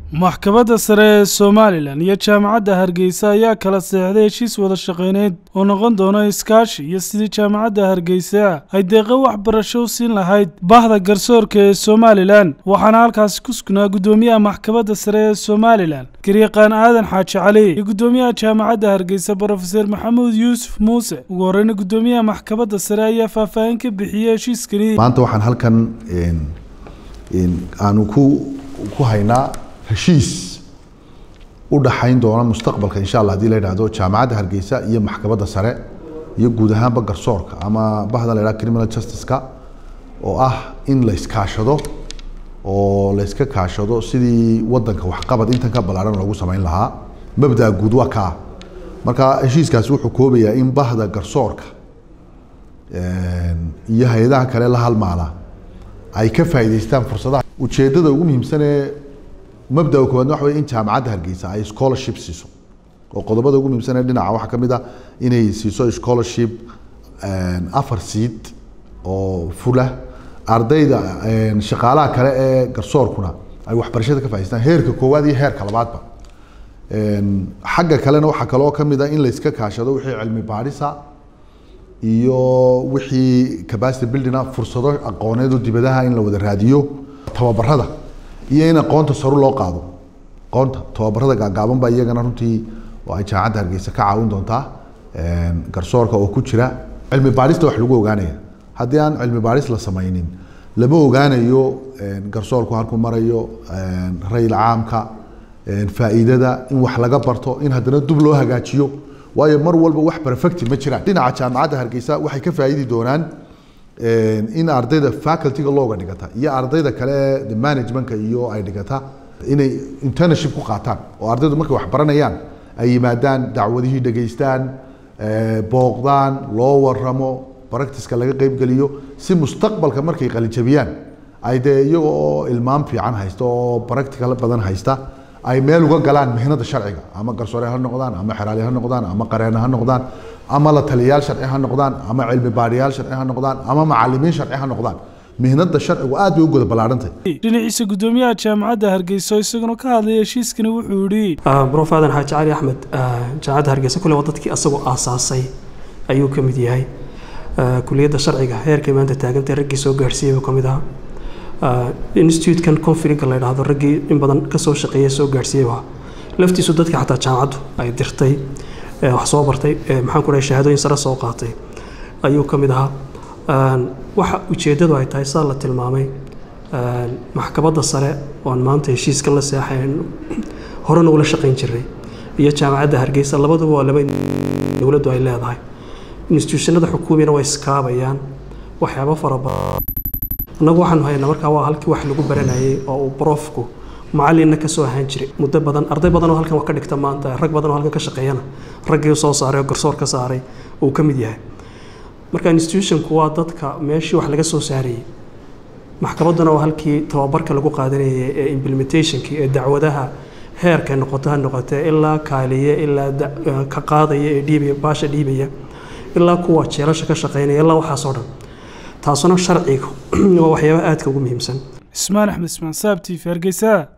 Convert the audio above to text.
maxkamadda sare ee somalilan iyo jaamacadda hargeysa ayaa kala seexday heshiis wada shaqayneyd oo noqon doona iskaashi iyo sidii jaamacadda hargeysa ay deeqa waxbarasho u siin lahayd bahda garsoorka ee somalilan waxaana halkaasi ku sugnaa guddoomiyaha maxkamadda sare ee somalilan garyaqaan aadan xaaji cali iyo guddoomiyaha jaamacadda hargeysa brofeser maxamuud yuusuf muuse ugu horreyna guddoomiyaha maxkamadda sare ayaa faahfaahin ka bixiyey heshiiskani maanta waxaan halkan aanu ku ku haynaa heshiis u dhaxayn doona mustaqbalka insha allah hadii la yidhaahdo jaamacadda hargeysa iyo maxkamadda sare iyo guud ahaanba garsoorka ama bahda la yidhahdo criminal justice-ka oo ah in la iskaashado oo la iska kaashado sidii wadanka waxqabad intan ka ballaaran loogu samayn lahaa mabdaa guud waa kaa marka heshiiskaasi wuxuu koobayaa in bahda garsoorka iyo hay-adaha kale la halmaala ay ka faa'iidaystaan fursadaha ujeeddada ugu muhiimsanee mabdaa koowaadna waxa wey in jaamacadda hargeysa ay scholarship siiso oo qodobada ugu muhiimsanee dhinaca waxaa ka mid ah inay siiso scholarship afar seed oo fula ardayda shaqaalaha kale ee garsoorkuna ay waxbarashada ka faa'idaystaan heerka koowaad iyo heerka labaadba xagga kalena waxaa kaloo ka mid ah in la iska kaashado wixii cilmi baadhisa iyo wixii capacity buildinga fursado aqooneedu dibadaha in la wada raadiyo tababarada iyo in aqoonta saru loo qaado aqoonta tababarada gaagaaban ba iyagana runtii oo ay jaamacadda hargeysa ka caawin doontaa garsoorka oo ku jira cilmi baadhista wax lagu ogaanaya haddii aan cilmi baadhis la samaynin lama ogaanayo garsoorku halkuu marayo rayil caamka faa'iidada in wax laga barto in haddana dub loo hagaajiyo waayo mar walba wax perfecti ma jiraan dhinaca jaamacadda hargeysa waxay ka faa'iidi doonaan in ardayda facultyga looga dhigata iyo ardayda kale ee managementka iyo ay dhigata inay internship ku qaataan oo ardaydu markay wax baranayaan ay yimaadaan dacwadihii dhegaystaan booqdaan loo waramo practiceka laga qeybgeliyo si mustaqbalka markay qalijabiyaan ay dee iyaga oo ilmaam fiican haysta oo practical badan haysta ay meel uga galaan mihnada sharciga ama garsoore ha noqdaan ama xeraali ha noqdaan ama qareene ha noqdaan ama la taliyayaal sharci ha noqdaan ama cilmi baadhiyaal sharci ha noqdaan ama macalimiin sharci ha noqdaan mihnada sharcigu aad bay u goda ballaarhantay dhinaciisa guddoomiyaha jaamacadda hargeysa isaguna ka hadlaya heshiiskani wuxuu yidhi brof aadan xaaji cali axmed jaamacadda hargeysa kule waa dadkii asagoo aasaasay ayuu ka mid yahay kuliyadda sharciga heerkay maanta taagantay raggii soo gaadhsiiyey buu ka mid ahaa institutekan confrinka la yidhaahdo raggii in badan kasoo shaqeeya soo gaadhsiiyey waa laftiisu dadka xataa jaamacaddu ay dirtay wax soo bartay maxaan ku dhahay shahaadooyin sare soo qaatay ayuu ka mid ahaa waxa ujeeddadu ay tahay sidaa la tilmaamay maxkamadda sare oon maanta heshiiskan la seexayn horena ula shaqayn jiray iyo jaamacadda hargeysa labaduba waa laba dowladdu ay leedahay institutionada xukuumiyana way iskaabayaan waxyaabo fara badan annagu waxaanu haynaa markaa waa halkii wax lagu baranayay oo uu brofku macalinna kasoo ahaan jiray muddo badan arday badan oo halkan wax ka dhigta maanta rag badan oo halkan ka shaqeeyana raggii soo saaray oo garsoor ka saaray uu ka mid yahay marka institutionku waa dadka meeshii wax laga soo saarayay maxkamadduna waa halkii tababarka lagu qaadanayay ee implementationkii ee dacwadaha heerka noqoto ha noqotee ilaa kaaliye ilaa ka qaadaya ee dhiibaya baasha dhiibaya ilaa kuwa jeelasha ka shaqeynaya ilaa waxaasoo dhan taasuna sharciga waa waxyaaba aadka ugu muhiimsan ismaan axmed ismaan saab t v hargeysa